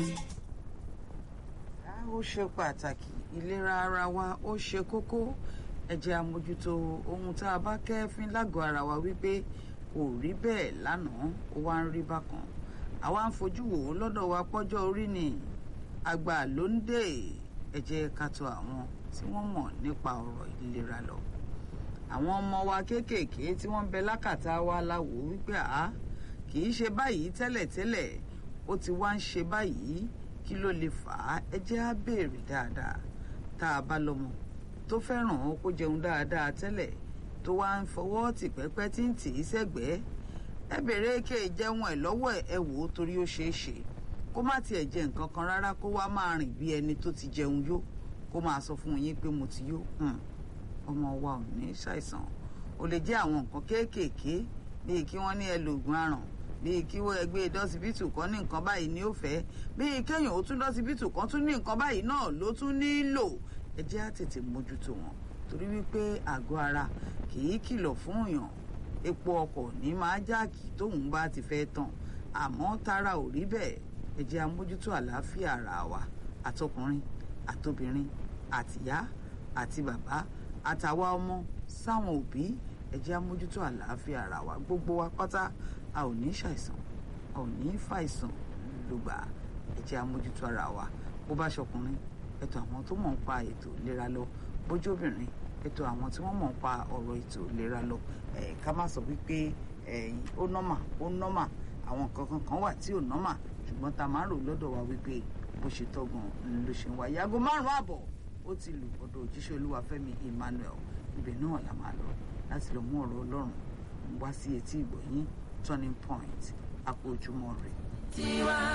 ó ṣe pàtàkì ìlera ara wa ó ṣe kókó ẹ jẹ́ àmójútó ohun tá a bá kẹ́fín lágọ̀ọ́ ara wa wípé kò rí bẹ́ẹ̀ lánàá ó wá ń rí bákan àwa ń fojú wò ó lọ́dọ̀ wa pọ́jọ́ orí ni àgbà ló ń dè ẹ jẹ́ ká tọ̀ àwọn tí wọ́n mọ̀ nípa ọ̀rọ̀ ìlera lọ àwọn ọmọ wa kéékèèké tí wọ́n ń bẹ lákàtà wa la wò wípé àá kì í ṣe báyìí tẹ́lẹ̀tẹ́lẹ̀ ó ti wá ń ṣe báyìí kí ló lè fà á ẹ jẹ́ á béèrè dáadáa tá a bá lọ́mọ tó fẹ́ràn ó kó jẹun dáadáa tẹ́lẹ̀ tó wá ń fọwọ́ tì pẹ́pẹ́ tí ń tì í sẹ́gbẹ̀ẹ́ ẹ béèrè ké jẹun ẹ̀ lọ́wọ́ ẹ wò ó torí ó ṣeé ṣe kó má tiẹ̀ jẹ nǹkan kan rárá kó wá máa rìn bí ẹni tó ti jẹun yó kó máa sọ fún yín pé mo ti yó ọmọ wa ò ní ṣàìsàn ó lè jẹ́ àwọn nǹkan kéékèèké bíi kí wọ́n ní ẹ lògùn aràn bíi kí wọ́n ẹgbẹ́ dọ́sibítù kan ní nǹkan báyìí ní ó fẹ́ bíi kéèyàn ó tún dọ́sibítù kan tún ní nǹkan báyìí náà ló tún nílò ẹ jẹ́ á tètè mójútó wọn torí wípé àgọ́ ara kì í kìlọ̀ fún èèyàn epo ọkọ̀ ní máa jáàkì tóun bá ti fẹ́ tàn àmọ́ tara ò rí bẹ́ẹ̀ ẹ jẹ́ á mójútó àlàáfíà ara wa àtọkùnrin àtobìnrin àtìyá àti bàbá àtàwa ọmọ sáwọn òbí ẹ jẹ́ á mójútó àlàáfíà ara wa gbogbo wa pátá a ò ní ṣàìsàn a ò ní fàìsàn lùgbà ẹ jẹ́ á mójútó ara wa bó bá ṣọkùnrin ètò àwọn tó mọ̀ ń pa ètò ìlera lọ bójóbìnrin ètò àwọn tí wọ́n mọ̀ ń pa ọ̀rọ̀ ètò ìlera lọ ẹ̀ ká má sọ wípé ẹ̀yìn ó nọ́mà ó nọ́mà àwọn nǹkan kan kan wà tí ò nọ́mà ṣùgbọ́n tá a máa ń rò lọ́dọ̀ wa wípé bó ṣe tọ́gàn ló ṣe ń wáyé aago márùn-ún àbọ̀ ó ti lù ọ̀dọ̀ òjíṣẹ́ olúwafẹ́mi emmanuel ibẹ̀ náà la máa lọ láti lọ mú ọ̀rọ̀ ọlọ́run wá sí etí ìgbọ̀nyín turning point àpò ojúmọ́ rẹ̀.